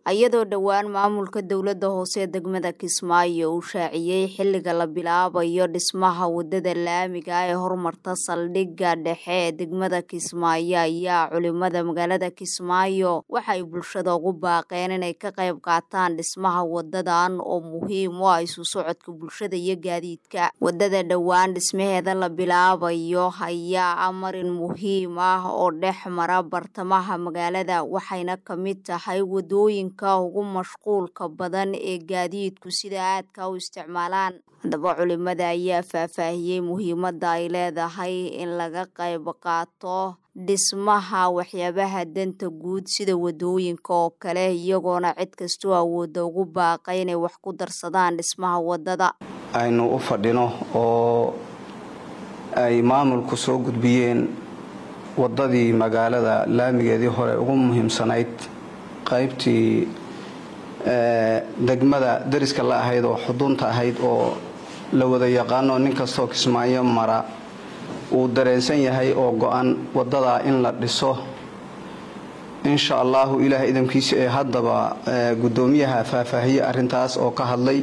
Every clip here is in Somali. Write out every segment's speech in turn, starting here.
iyadoo dhowaan maamulka dowladda hoose ee degmada kismaayo uu shaaciyey xilliga la bilaabayo dhismaha wadada laamiga ee horumarta saldhigga dhexe ee degmada kismaayo ayaa culimada magaalada kismaayo waxay bulshada ugu baaqeen inay ka qayb qaataan dhismaha wadadan oo muhiim u ah isu socodka bulshada iyo gaadiidka wadada dhowaan dhismaheeda la bilaabayo ayaa ah marin muhiim ah oo dhex mara bartamaha magaalada waxayna ka mid tahay wadooyinka ugu mashquulka badan ee gaadiidku sida aadka u isticmaalaan haddaba culimada ayaa faahfaahiyey muhiimadda ay leedahay in laga qayb qaato dhismaha waxyaabaha danta guud sida wadooyinka oo kale iyagoona cid kastoo awoodda ugu baaqay inay wax ku darsadaan dhismaha wadada aynu u fadhino oo ay maamulku soo gudbiyeen wadadii magaalada laamigeedii hore ugu muhiimsanayd qaybtii degmada dariska la ahayd oo xudunta ahayd oo la wada yaqaano nin kastoo kismaayo mara uu dareensan yahay oo go-an wadadaa in la dhiso insha allahu ilaah idamkiisa ee haddaba guddoomiyaha faahfaahiye arrintaas oo ka hadlay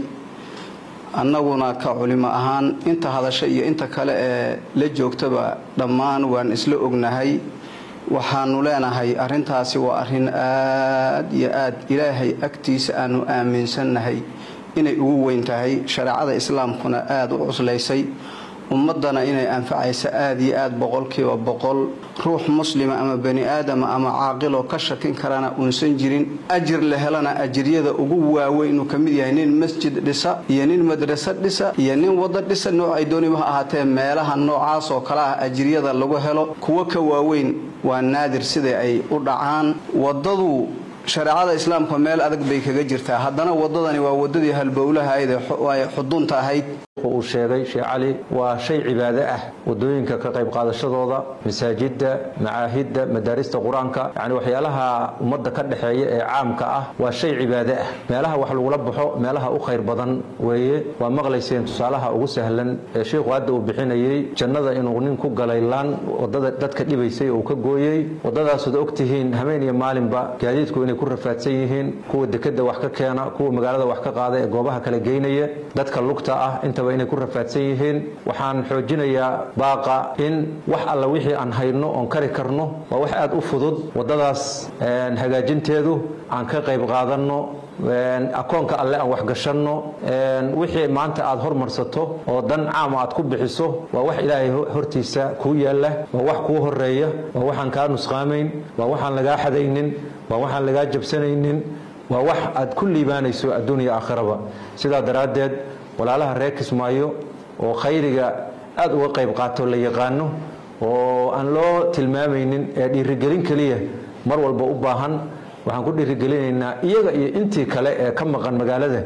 annaguna ka culimo ahaan inta hadasha iyo inta kale ee la joogtaba dhammaan waan isla ognahay waxaanu leenahay arrintaasi waa arrin aad iyo aad ilaahay agtiisa aanu aaminsannahay inay ugu weyn tahay shareecada islaamkuna aada u cuslaysay ummaddana inay anfacaysa aada iyo aad boqolkiiba boqol ruux muslima ama bani aadama ama caaqiloo ka shakin karana uunsan jirin ajir la helana ajiryada ugu waaweyn uu ka mid yahay nin masjid dhisa iyo nin madraso dhisa iyo nin waddo dhisa noocay dooniba ha ahaatee meelaha noocaas oo kale ah ajiryada lagu helo kuwo ka waaweyn waa naadir sida ay u dhacaan waddadu shareecada islaamka meel adag bay kaga jirtaa haddana waddadani waa waddadii halbowlahayd ee xudunta ahayd uu sheegay sheekh cali waa shay cibaado ah wadooyinka ka qayb qaadashadooda masaajidda macaahidda madaarista qur-aanka yacni waxyaalaha ummadda ka dhexeeya ee caamka ah waa shay cibaado ah meelaha wax lagula baxo meelaha u khayr badan weeye waa maqlayseen tusaalaha ugu sahlan ee sheikhu hadda uu bixinayey jannada inuu nin ku galay laan wadada dadka dhibaysay uu ka gooyey waddadaasooda ogtihiin habeen iyo maalinba gaadiidku inay ku rafaadsan yihiin kuwa dekeda wax ka keena kuwa magaalada wax ka qaada ee goobaha kala geynaya dadka lugta ah intaba inay ku rafaadsan yihiin waxaan xoojinayaa baaqa in wax alla wixii aan hayno oon kari karno waa wax aada u fudud waddadaas hagaajinteedu aan ka qayb qaadanno akoonka alle aan waxgashanno wixii maanta aad hormarsato oo dan caama aad ku bixiso waa wax ilaahay hortiisa kuu yaalla waa wax kuu horeeya waa waxaan kaa nusqaamayn waa waxaan lagaa xadaynin waa waxaan lagaa jabsanaynin waa wax aad ku liibaanayso adduuniya aakhiraba sidaa daraaddeed walaalaha reer kismaayo oo khayriga aada uga qayb qaato la yaqaano oo aan loo tilmaamaynin ee dhiirigelin keliya mar walba u baahan waxaan ku dhiirigelinaynaa iyaga iyo intii kale ee ka maqan magaalada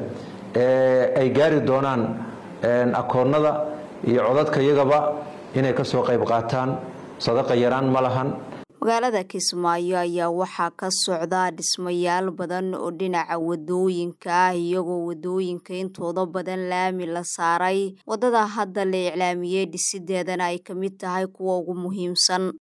ee ay gaari doonaan akoonnada iyo codadka iyagaba inay ka soo qayb qaataan sadaqa yaraan ma lahan magaalada kismaayo ayaa waxaa ka socda dhismayaal badan oo dhinaca wadooyinka ah iyagoo wadooyinka intooda badan laami la saaray waddada hadda la iclaamiyey dhisideedana ay ka mid tahay kuwa ugu muhiimsan